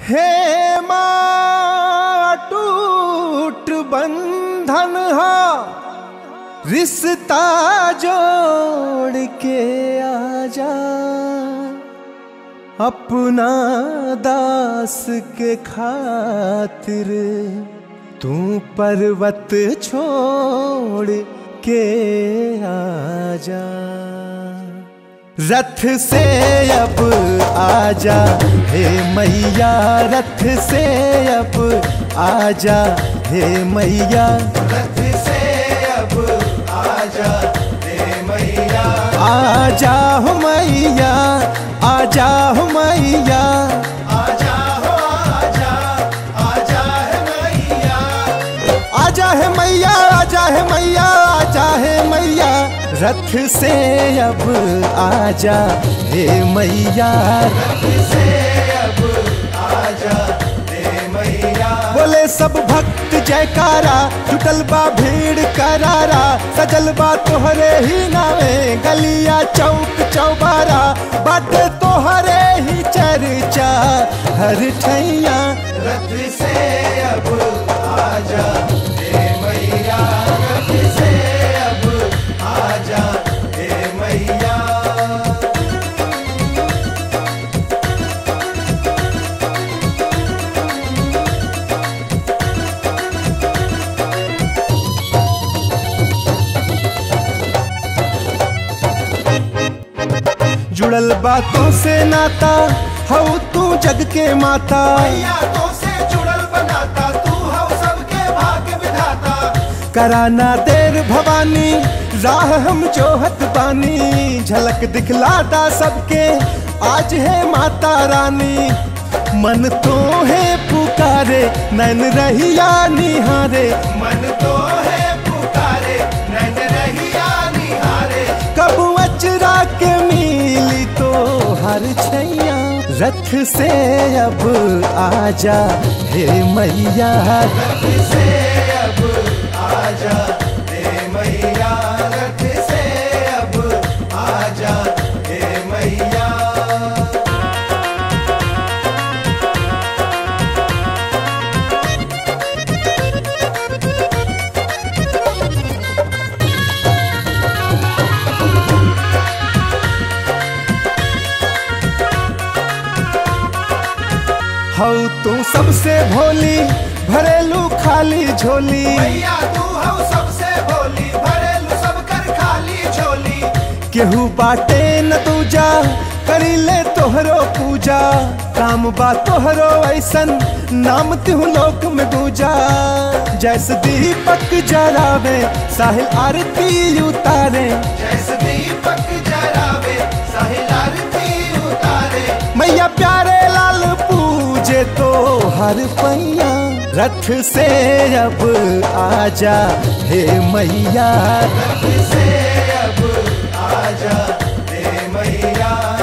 हे माँ टूट बंधन हा रिश्ता जोड़ के आजा अपना दास के खातिर तू पर्वत छोड़ के आजा रथ से अब आजा हे मैया रथ से अब आजा हे मैया रथ से अब आजा हे मैया आजा हो मैया आजा हो मैया आजा हो आजा आजा है मैया आजा है मैया आजा है मैया आजा है मैया रथ से अब आजा हे मैया रथ से अब आजा हे मैया बोले सब भक्त जयकारा जुटल बा भीड़ करारा सजल बा तोहरे ही नावे गलिया चौक चौबारा बाटे तोहरे ही चर्चा हर ठैया रथ से अब आजा हे मैया रथ से अब आजा हे मैया जुड़ल बातों से नाता हऊ तू जग के माता तो से जुड़ल बनाता तू हम सबके भाग्य विधाता कराना देर भवानी राह हम जोहत बानी झलक दिखलाता सबके आज है माता रानी मन तो है पुकारे नैन रहिया निहारे मन तो है पुकारे नैन रहिया निहारे कब अचरा के मिली तो हर छैया रथ से अब आजा हे मैया रथ से अब आजा हे मैया रथ से अब आजा हे मैया हऊ तू सबसे भोली भरेलू खाली झोली मैया तू हम सबसे भोली भरेलू सब कर खाली झोली केहू बाटे न दूजा करी ले तोहरो पूजा काम बा तोहरो ऐसन नाम तिहु लोक में दूजा जैसे दीपक जरावे साहिल आरती उतारे जैसे दीपक जरावे साहिल आरती उतारे मैया प्यारे लाल पूजे तो हर पैया रथ से अब आजा हे मैया रथ से अब आजा हे मैया